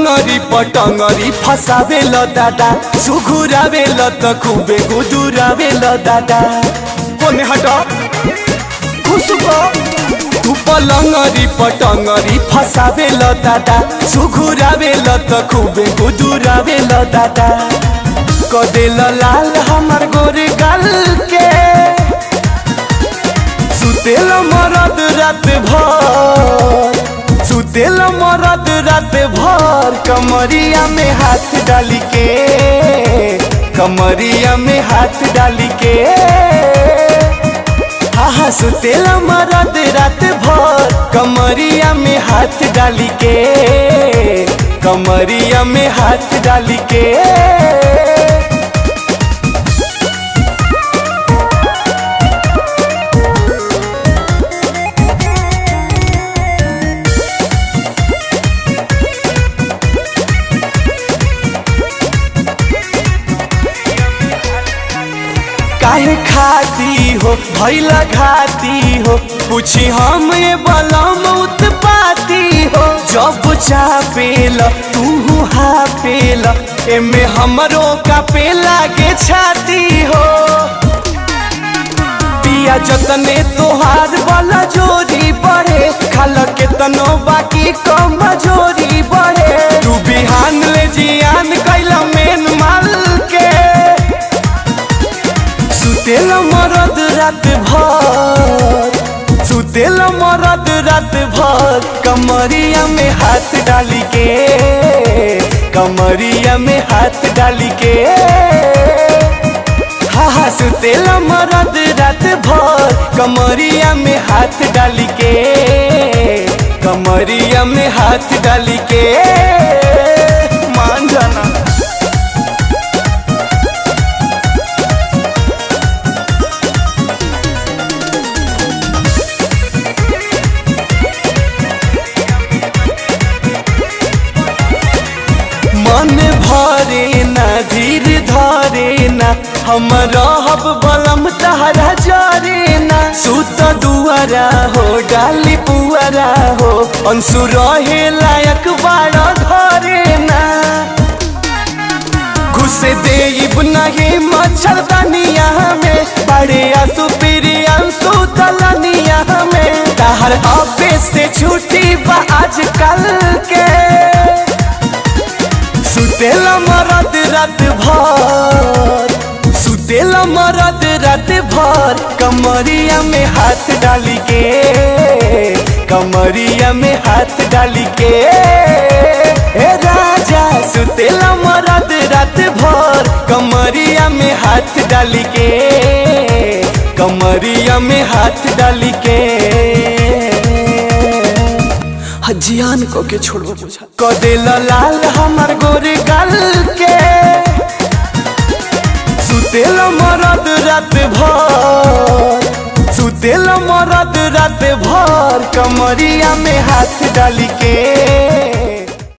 लंगरी पटंगरी फसावे ल दादा सुघुरावे ल त खूबे गुदुरावे ल दादा कोने हट खुसुको तू पलंगरी पटंगरी फसावे ल दादा सुघुरावे ल त खूबे गुदुरावे ल दादा कदेल लाल हमर गोरे गाल के सुतेल मरद रात भर सुतेल मरद रात भर कमरिया में हाथ डाली के कमरिया में हाथ डाली के हा हा सुतेल मरद रात भर कमरिया में हाथ डाली के कमरिया में हाथ डाली के काहे खाती हो भैला घाती हो पूछी हम ये बलम उत्पाती हो जब चापेल तू हापेल एमे हमरो का पे लागे छाती हो पिया जतने तोहार वाला जोरी बढ़े खाल के तनो बाकी कम जोरी बढ़े तू बिहान ले जियान कैला मेन माल के सुतेल मरद रात भर सुतेल मरद रात भर कमरिया में हाथ डाली के कमरिया में हाथ डाली के हा हा सुतेल मरद रात भर कमरिया में हाथ डाली के कमरिया में हाथ डाली के मान जाना मन भरे ना धीर धरे ना हम रहब बलम तहरा जरे ना सुत दुआरा हो डाली पुआरा हो अंसु रहे लायक बाड़ा धरे ना घुसे देब नहीं मच्छरदानिया में बड़े आंसू पीरी आंसू तलनिया में तहर अबे से छुट्टी बा आजकल के सुतेल मरद रात भर सुतेल मरद रात भर कमरिया में हाथ डाली के कमरिया में हाथ डाली के ए राजा सुतेल मरद रात भर कमरिया में हाथ डाली के कमरिया में हाथ डाली के जियान को के छोड़बो बुझा कदेल लाल हमर गोरे गाल के सुतेल मरद रात भर सुतेल मरद रात भर कमरिया में हाथ डाली के